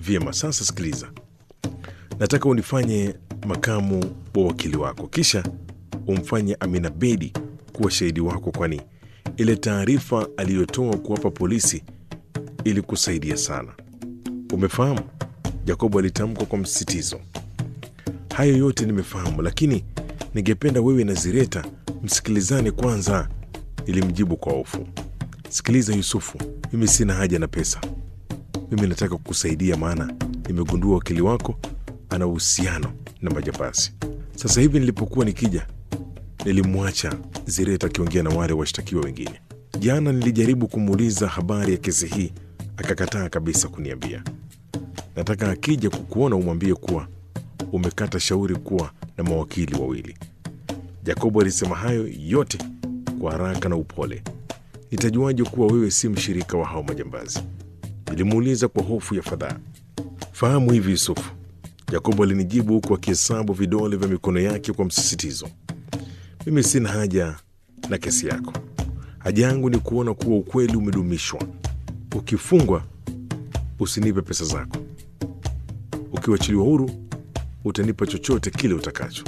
Vyema, sasa sikiliza, nataka unifanye makamu wa wakili wako, kisha umfanye Amina Bedi kuwa shahidi wako, kwani ile taarifa aliyotoa kuwapa polisi ilikusaidia sana. Umefahamu? Jacobo alitamka kwa msisitizo. Hayo yote nimefahamu, lakini ningependa wewe na Zireta msikilizane kwanza, ilimjibu kwa hofu. Sikiliza Yusufu, mimi sina haja na pesa. Mimi nataka kukusaidia, maana nimegundua wakili wako ana uhusiano na majambazi. Sasa hivi nilipokuwa nikija, nilimwacha Zireta akiongea na wale washtakiwa wengine. Jana nilijaribu kumuuliza habari ya kesi hii, akakataa kabisa kuniambia. Nataka akija kukuona umwambie kuwa umekata shauri kuwa na mawakili wawili. Jacobo alisema hayo yote kwa haraka na upole. Nitajuaje kuwa wewe si mshirika wa hao majambazi? Nilimuuliza kwa hofu ya fadhaa. Fahamu hivi Yusufu, Yakobo alinijibu huku akihesabu vidole vya mikono yake kwa msisitizo. Mimi sina haja na kesi yako. Haja yangu ni kuona kuwa ukweli umedumishwa. Ukifungwa usinipe pesa zako, ukiwachiliwa huru utanipa chochote kile utakacho.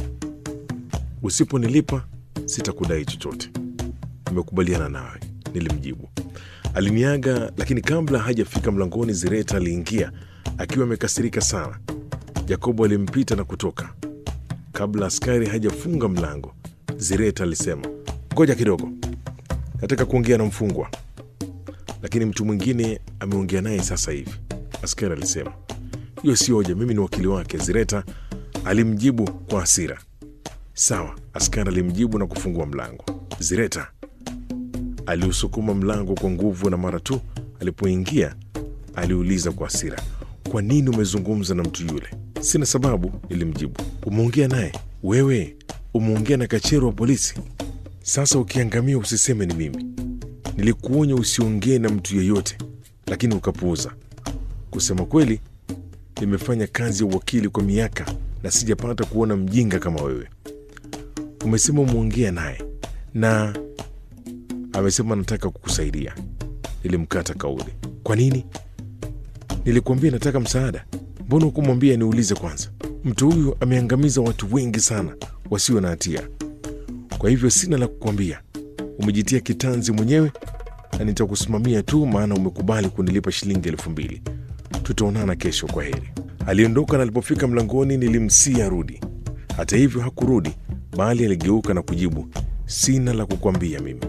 Usiponilipa sitakudai chochote. Nimekubaliana nawe, nilimjibu. Aliniaga, lakini kabla hajafika mlangoni, Zireta aliingia akiwa amekasirika sana. Yakobo alimpita na kutoka. Kabla askari hajafunga mlango, Zireta alisema, ngoja kidogo, nataka kuongea na mfungwa, lakini mtu mwingine ameongea naye sasa hivi. Askari alisema, hiyo si hoja, mimi ni wakili wake. Zireta alimjibu kwa hasira. Sawa, askari alimjibu na kufungua mlango. Zireta aliusukuma mlango kwa nguvu, na mara tu alipoingia aliuliza kwa hasira, kwa nini umezungumza na mtu yule? Sina sababu, nilimjibu. Umeongea naye wewe? Umeongea na kachero wa polisi? Sasa ukiangamia usiseme ni mimi. Nilikuonya usiongee na mtu yeyote, lakini ukapuuza. Kusema kweli, nimefanya kazi ya uwakili kwa miaka na sijapata kuona mjinga kama wewe. Umesema umeongea naye na amesema nataka kukusaidia. Nilimkata kauli. Kwa nini? Nilikuambia nataka msaada. Mbona hukumwambia niulize kwanza? Mtu huyu ameangamiza watu wengi sana wasio na hatia, kwa hivyo sina la kukwambia. Umejitia kitanzi mwenyewe na nitakusimamia tu, maana umekubali kunilipa shilingi elfu mbili. Tutaonana kesho, kwa heri. Aliondoka na alipofika mlangoni nilimsia arudi. Hata hivyo hakurudi, bali aligeuka na kujibu, sina la kukwambia mimi.